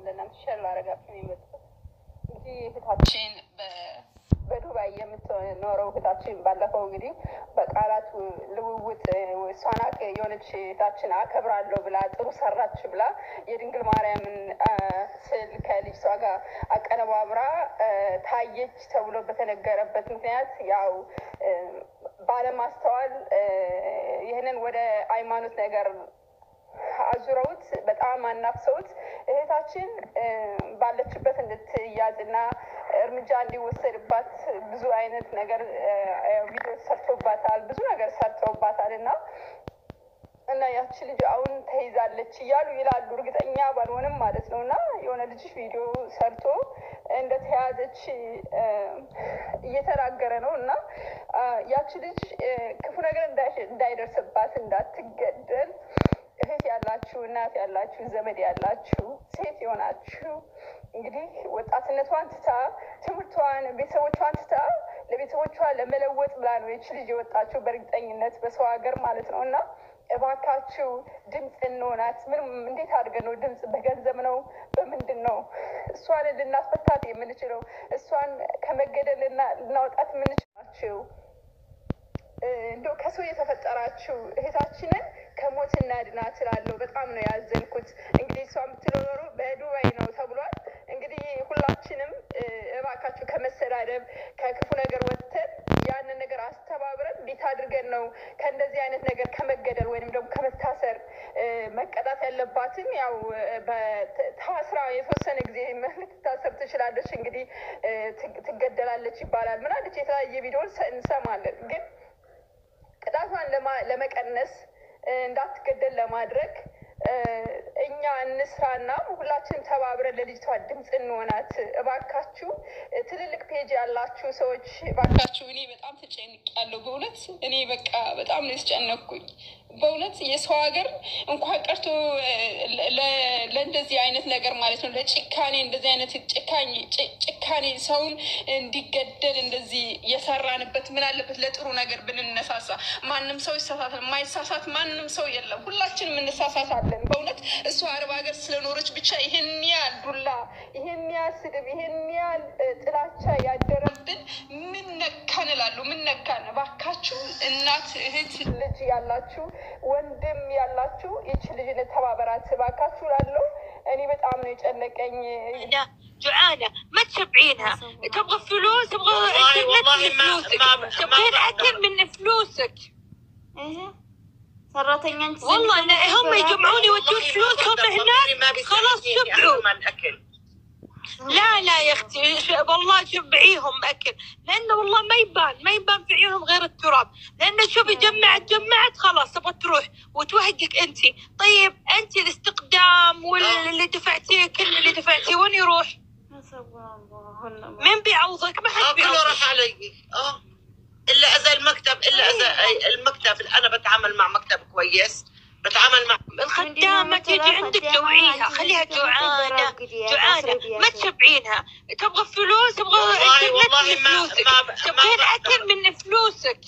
ለእናንተ ሸር ላደርጋችሁ ነው የመጣሁት። እንግዲህ እህታችን በዱባይ የምትኖረው እህታችን ባለፈው እንግዲህ በቃላት ልውውጥ እሷን የሆነች እህታችን አከብራለሁ ብላ ጥሩ ሰራች ብላ የድንግል ማርያምን ስዕል ከልጅቷ ጋር አቀነባብራ ታየች ተብሎ በተነገረበት ምክንያት ያው ባለማስተዋል ይህንን ወደ ሃይማኖት ነገር አዙረውት በጣም አናፍሰውት እህታችን ባለችበት እንድትያዝና እርምጃ እንዲወሰድባት ብዙ አይነት ነገር ቪዲዮ ሰርቶባታል፣ ብዙ ነገር ሰርተውባታል እና እና ያቺ ልጅ አሁን ተይዛለች እያሉ ይላሉ። እርግጠኛ ባልሆንም ማለት ነው እና የሆነ ልጅ ቪዲዮ ሰርቶ እንደተያዘች እየተናገረ ነው እና ያቺ ልጅ ክፉ ነገር እንዳይደርስባት እንዳትገደል እህት ያላችሁ እናት ያላችሁ ዘመድ ያላችሁ ሴት የሆናችሁ እንግዲህ ወጣትነቷን ትታ ትምህርቷን ቤተሰቦቿን ትታ ለቤተሰቦቿ ለመለወጥ ብላ ነው ይች ልጅ የወጣችሁ በእርግጠኝነት በሰው ሀገር ማለት ነው እና እባካችሁ ድምፅ እንሆናት። ምንም እንዴት አድርገን ነው ድምፅ? በገንዘብ ነው በምንድን ነው እሷን ልናስፈታት የምንችለው? እሷን ከመገደል ልናወጣት የምንችላችሁ? እንደው ከሰው የተፈጠራችሁ እህታችንን ከሞት እናድናት እላለሁ። በጣም ነው ያዘንኩት። እንግዲህ እሷ የምትኖሩ በዱባይ ነው ተብሏል። እንግዲህ ሁላችንም እባካችሁ ከመሰዳደብ ከክፉ ነገር ወጥተን ያንን ነገር አስተባብረን እንዴት አድርገን ነው ከእንደዚህ አይነት ነገር ከመገደል ወይንም ደግሞ ከመታሰር መቀጣት ያለባትም ያው ታስራ የተወሰነ ጊዜ ልትታሰር ትችላለች። እንግዲህ ትገደላለች ይባላል ምናለች የተለያየ ቪዲዮን እንሰማለን ግን ቅጣቷን ለመቀነስ እንዳትገደል ለማድረግ እኛ እንስራና ሁላችንም ተባብረን ለልጅቷ ድምፅ እንሆናት። እባካችሁ ትልልቅ ፔጅ ያላችሁ ሰዎች እባካችሁ፣ እኔ በጣም ተጨንቄያለሁ። በእውነት እኔ በቃ በጣም ነው የተጨነኩኝ። በእውነት የሰው ሀገር እንኳን ቀርቶ ለእንደዚህ አይነት ነገር ማለት ነው ለጭካኔ እንደዚህ አይነት ጭካኔ ሰውን እንዲገደል እንደዚህ የሰራንበት ምን አለበት ለጥሩ ነገር ብንነሳሳ። ማንም ሰው ይሳሳታል። የማይሳሳት ማንም ሰው የለም። ሁላችንም እንሳሳታለን። በእውነት እሷ አረብ ሀገር ስለኖረች ብቻ ይህን ያህል ዱላ፣ ይህን ያህል ስድብ፣ ይህን ያህል ጥላቻ ያደረብን ምን ነካን እላለሁ። ምን ነካን? እባካችሁ እናት፣ እህት፣ ልጅ ያላችሁ ወንድም ያላችሁ ይች ልጅ ተባበራት እባካችሁ እላለሁ። እኔ በጣም ነው የጨነቀኝ። جوعانة ما تشبعينها تبغى فلوس تبغى انترنت من فلوسك تبغين اكل من فلوسك ሰራተኛ አንቺ والله لا هم يجمعون يودون فلوسهم هناك خلاص شبعوا لا لا يا اختي ش- والله شبعيهم اكل لانه والله ما يبان ما يبان في عيونهم غير التراب لانه شوفي جمعت جمعت خلاص تبغى تروح وتوهقك انت طيب انت الاستقدام واللي دفعتيه كل اللي دفعتيه وين يروح؟ مين بيعوضك؟ ما حد اه كله بيعوضك راح علي اه الا اذا المكتب الا اذا المكتب انا بتعامل مع مكتب كويس بتعامل مع الخدامة تيجي عندك جوعيها خليها جوعانة جوعانة ما تشبعينها تبغى فلوس تبغى والله- انترنت والله من ما- فلوسك ما- ما تبغين بقدر. اكل من فلوسك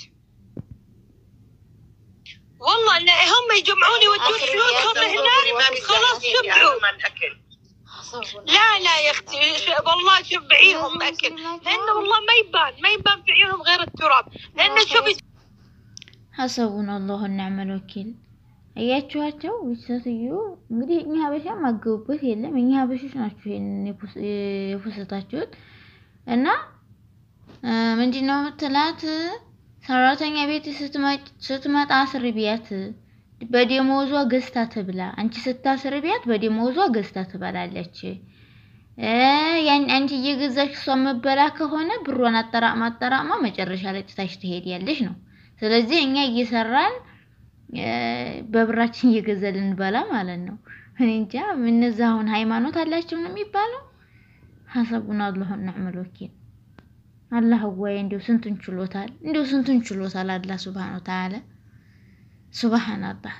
والله لا هم يجمعون يودون آخر فلوسهم يا هناك خلاص شبعوا من اكل لا لا يا اختي ش- والله شبعيهم اكل لانه والله ما يبان ما يبان في عيونهم غير التراب لانه شوفي ሀሰቡን አላሁ ነዕመል ወኪል። አያችኋቸው ሴትዮ እንግዲህ እኛ ሀበሻ ማገቡበት የለም። እኛ ሀበሾች ናችሁ ይሄንን የፖስ- የፖስታችሁት እና ምንድን ነው የምትላት ሰራተኛ ቤት ስትመጭ- ስትመጣ አስር ቢያት በደሞዟ ገዝታ ትብላ። አንቺ ስታስር ቢያት በደሞዟ ገዝታ ትበላለች። እ ያን አንቺ እየገዛች እሷ መበላ ከሆነ ብሯን አጠራቅማ አጠራቅማ መጨረሻ ላይ ጥታሽ ትሄዳለች ነው። ስለዚህ እኛ እየሰራን እ በብራችን እየገዛን ልንበላ ማለት ነው። እኔ እንጃ እነዛ አሁን ሃይማኖት አላቸው ነው የሚባለው። ሀሰቡን አላሁ ነዕመል ወኪል። አላህ ወይ እንዲሁ ስንቱን ችሎታል፣ እንዲሁ ስንቱን ችሎታል አላህ ሱብሃነ ወተዓላ ሱብሃነላህ።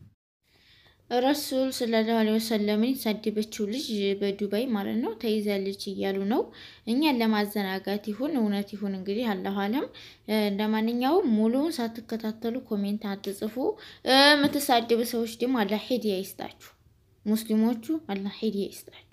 ረሱል ሰለላሁ ዐለይሂ ወሰለምን የተሳደበችው ልጅ በዱባይ ማለት ነው ተይዛለች እያሉ ነው። እኛን ለማዘናጋት ይሁን እውነት ይሁን እንግዲህ አላሁ አለም። ለማንኛውም ሙሉውን ሳትከታተሉ ኮሜንት አትጽፉ። የምትሳደቡ ሰዎች ደግሞ አላህ ሂዳያ ይስጣችሁ። ሙስሊሞቹ አላህ ሂዳያ ይስጣችሁ።